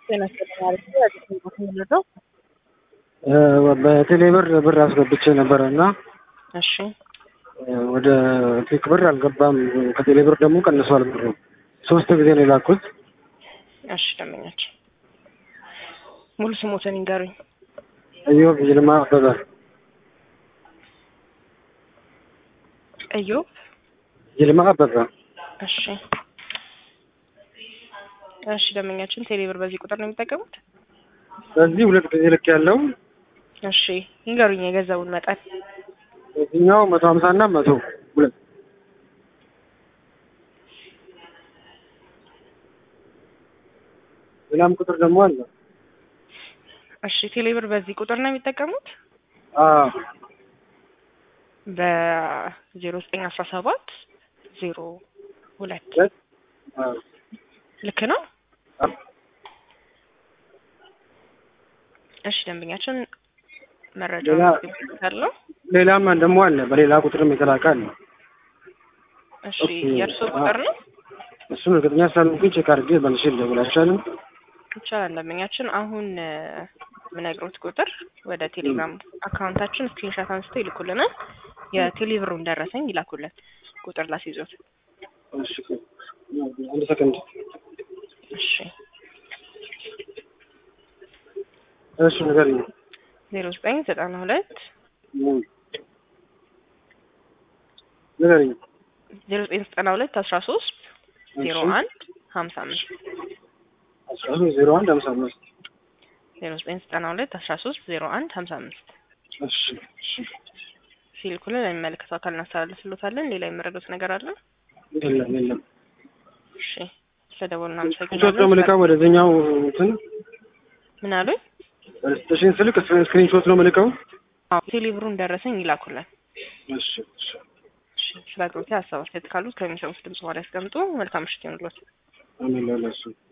ጤና ይስጥልኝ አዲስ ቦታ የምንለው በቴሌ ብር ብር አስገብቼ ነበረ እና እሺ ወደ ፒክ ብር አልገባም። ከቴሌ ብር ደግሞ ቀንሷል ብሩ። ሶስት ጊዜ ነው የላኩት። እሺ ደንበኛችን ሙሉ ስሞትን ይንገሩኝ። እዮብ ይልማ አበበ እዮብ ይልማ አበበ። እሺ እሺ ደንበኛችን ቴሌ ብር በዚህ ቁጥር ነው የሚጠቀሙት? በዚህ ሁለት ጊዜ ልክ ያለው እሺ ይንገሩኝ የገንዘቡን መጠን። በዚህኛው መቶ ሀምሳ እና መቶ ሁለት ሌላም ቁጥር ደግሞ አለ። እሺ ቴሌ ብር በዚህ ቁጥር ነው የሚጠቀሙት? አዎ በዜሮ ዘጠኝ አስራ ሰባት ዜሮ ሁለት ሁለት አዎ ልክ ነው? አዎ። እሺ ደንበኛችን መረጃ ሌላ- አለው። ሌላም ደግሞ አለ። በሌላ ቁጥርም የተላከ አለ። እሺ ኦኬ። የእርስዎ ቁጥር ነው? እሱን እርግጠኛ ስላልሆንኩኝ ቼክ አድርጌ መልሼ ልደውል አይቻልም? ይቻላል ደንበኛችን አሁን እ፣ የምነግሮት ቁጥር ወደ ቴሌግራም አካውንታችን ስክሪንሻት አንስተው ይልኩልናል። የቴሌብሩን ደረሰኝ ይላኩልን ቁጥር ላስይዞት። እሺ አንድ ሰከንድ። እሺ እሺ ንገሪኝ። ዜሮ ዘጠኝ ዘጠና ሁለት እም። ንገሪኝ። ዜሮ ዘጠኝ ዘጠና ሁለት አስራ ሶስት ዜሮ እሺ። አንድ ሀምሳ አምስት አስራ ሶስት ዜሮ አንድ ሀምሳ አምስት ዜሮ ዘጠኝ ዘጠና ሁለት አስራ ሶስት ዜሮ አንድ ሀምሳ አምስት እሺ እሺ። ሲልኩልን ለሚመለከተው አካል እናስተላልፍሎታለን። ሌላ የመረዱት ነገር አለ? የለም የለም። እሺ ስለደወሉ ሾት ነው እናመሰግናለን። ምልካው ወደዚህኛው እንትን ምን አሉኝ? ስቴሽን ስልክ ስክሪን ሾት ነው ምልካው። አዎ ቴሌብሩን ደረሰኝ ይላኩልን። እሺ እሺ። እሺ ስለ አቅርቦት ሀሳብ አስተያየት ካሉት ከሚሰሙት ድምጽ በኋላ ያስቀምጡ። መልካም ምሽት ይሁንልዎት። አሜን ለእሱ